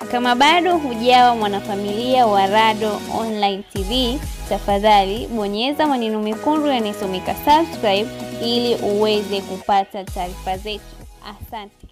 Kama bado hujawa mwanafamilia wa Rado Online TV, tafadhali bonyeza maneno mekundu yanayosomeka subscribe ili uweze kupata taarifa zetu. Asante.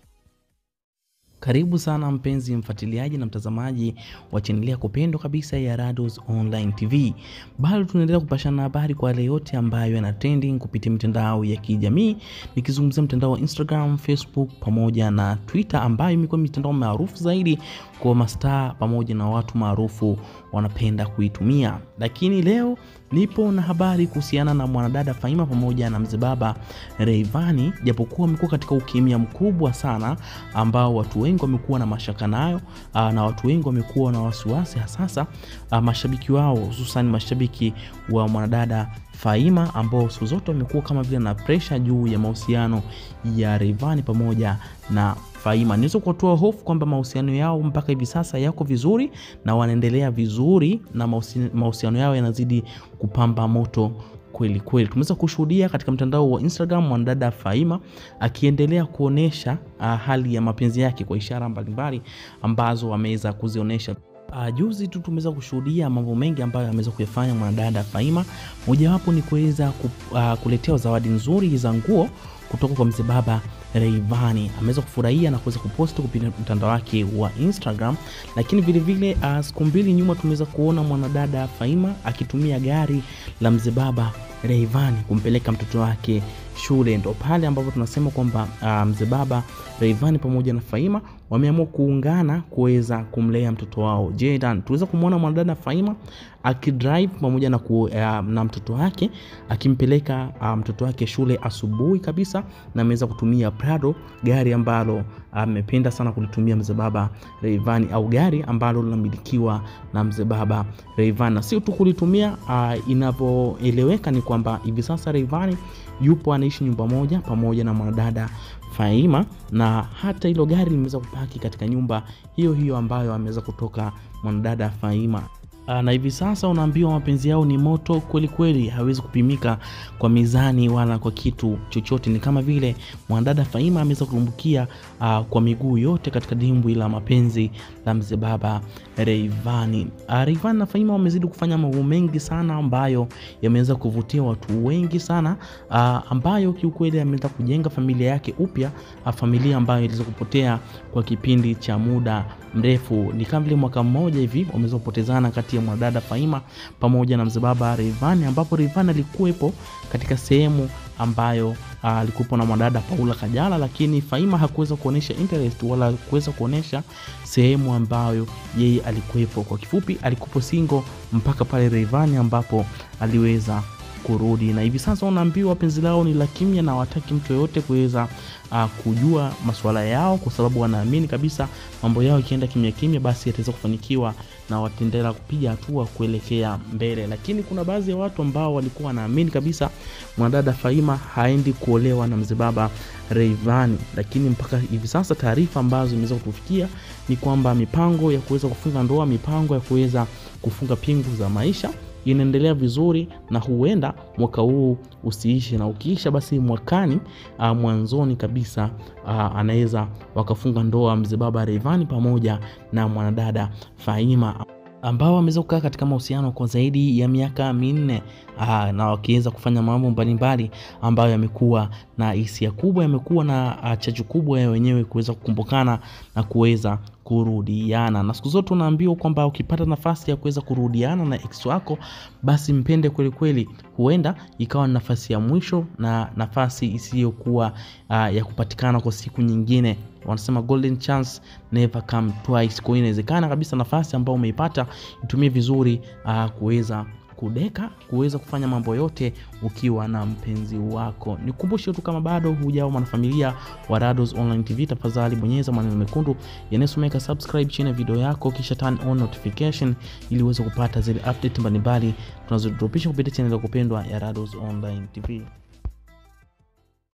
Karibu sana mpenzi mfuatiliaji na mtazamaji wa chaneli ya kupendwa kabisa ya Rados Online TV. Bado tunaendelea kupashana habari kwa yale yote ambayo yana trending kupitia mitandao ya kijamii, nikizungumzia mtandao wa Instagram, Facebook pamoja na Twitter ambayo imekuwa mitandao maarufu zaidi kwa mastaa pamoja na watu maarufu wanapenda kuitumia. Lakini leo nipo na habari kuhusiana na mwanadada Faima pamoja na mzee baba Rayvanny, japokuwa wamekuwa katika ukimya mkubwa sana ambao watu wengi wamekuwa na mashaka nayo aa, na watu wengi wamekuwa na wasiwasi hasasa aa, mashabiki wao hususan mashabiki wa mwanadada Faima ambao siku zote wamekuwa kama vile na presha juu ya mahusiano ya Rayvanny pamoja na Faima. Niweza kuwatoa hofu kwamba mahusiano yao mpaka hivi sasa yako vizuri na wanaendelea vizuri na mahusiano yao yanazidi kupamba moto kweli kweli. Tumeweza kushuhudia katika mtandao wa Instagram mwanadada Faima akiendelea kuonesha uh, hali ya mapenzi yake kwa ishara mbalimbali ambazo ameweza kuzionyesha. Uh, juzi tu tumeweza kushuhudia mambo mengi ambayo ameweza kuyafanya mwanadada Faima. Mojawapo ni kuweza ku, uh, kuletewa zawadi nzuri za nguo kutoka kwa mzee baba Rayvanny. Ameweza kufurahia na kuweza kuposti kupitia mtandao wake wa Instagram, lakini vilevile uh, siku mbili nyuma tumeweza kuona mwanadada Faima akitumia gari la mzee baba Rayvanny kumpeleka mtoto wake shule. Ndo pale ambapo tunasema kwamba uh, mzee baba Rayvanny pamoja na Faima wameamua kuungana kuweza kumlea mtoto wao Jaydan. Tuweza kumwona mwanadada Faima akidrive pamoja na, ku, uh, na mtoto wake akimpeleka uh, mtoto wake shule asubuhi kabisa, na ameweza kutumia Prado, gari ambalo amependa uh, sana kulitumia mzee baba Rayvanny, au gari ambalo linamilikiwa na mzee baba Rayvanny, na sio tu kulitumia uh, inavyoeleweka ni kwamba hivi sasa Rayvanny yupo anaishi nyumba moja pamoja na mwanadada Faima na hata hilo gari limeweza kupaki katika nyumba hiyo hiyo ambayo ameweza kutoka mwanadada Faima. Na hivi sasa unaambiwa mapenzi yao ni moto kweli kweli, hawezi kupimika kwa mizani wala kwa kitu chochote. Ni kama vile mwanadada Faima ameweza kutumbukia uh, kwa miguu yote katika dimbwi la mapenzi la mzee baba Rayvanny. Uh, Rayvanny na Faima wamezidi kufanya mambo mengi sana ambayo yameweza kuvutia watu wengi sana uh, ambayo kiukweli ameweza kujenga familia yake upya, uh, familia ambayo iliweza kupotea kwa kipindi cha muda mrefu. Ni kama vile mwaka mmoja hivi wameweza kupotezana kati ya mwanadada Faima pamoja na mzee baba Rayvanny, ambapo Rayvanny alikuwepo katika sehemu ambayo alikuwepo uh, na mwanadada Paula Kajala, lakini Faima hakuweza kuonesha interest wala kuweza kuonesha sehemu ambayo yeye alikuwepo. Kwa kifupi, alikuwepo single mpaka pale Rayvanny ambapo aliweza kurudi na hivi sasa unaambiwa penzi lao ni la kimya na wataki mtu yoyote kuweza uh, kujua masuala yao, kwa sababu wanaamini kabisa mambo yao ikienda kimya kimya, basi yataweza kufanikiwa na wataendelea kupiga hatua kuelekea mbele. Lakini kuna baadhi ya watu ambao walikuwa wanaamini kabisa mwanadada Faima haendi kuolewa na mzee baba Rayvanny, lakini mpaka hivi sasa taarifa ambazo zimeweza kutufikia ni kwamba mipango ya kuweza kufunga ndoa, mipango ya kuweza kufunga pingu za maisha inaendelea vizuri na huenda mwaka huu usiishe, na ukiisha basi mwakani uh, mwanzoni kabisa uh, anaweza wakafunga ndoa mzee baba Rayvanny pamoja na mwanadada Faima ambao wameweza kukaa katika mahusiano kwa zaidi ya miaka minne aa, na wakiweza kufanya mambo mbalimbali ambayo yamekuwa na hisia kubwa, yamekuwa na chachu kubwa ya wenyewe kuweza kukumbukana na kuweza kurudiana. Na siku zote unaambiwa kwamba ukipata nafasi ya kuweza kurudiana na ex wako, basi mpende kweli kweli. Huenda ikawa ni nafasi ya mwisho na nafasi isiyokuwa uh, ya kupatikana kwa siku nyingine. Wanasema golden chance never come twice. Kwa hiyo inawezekana kabisa nafasi ambayo umeipata itumie vizuri uh, kuweza kudeka kuweza kufanya mambo yote ukiwa na mpenzi wako. Nikukumbushe tu kama bado hujao mwanafamilia wa Rados Online TV, tafadhali bonyeza maneno mekundu yanayosomeka subscribe chini ya video yako, kisha turn on notification ili uweze kupata zile update mbalimbali tunazodropisha kupitia channel ya kupendwa ya Rados Online TV.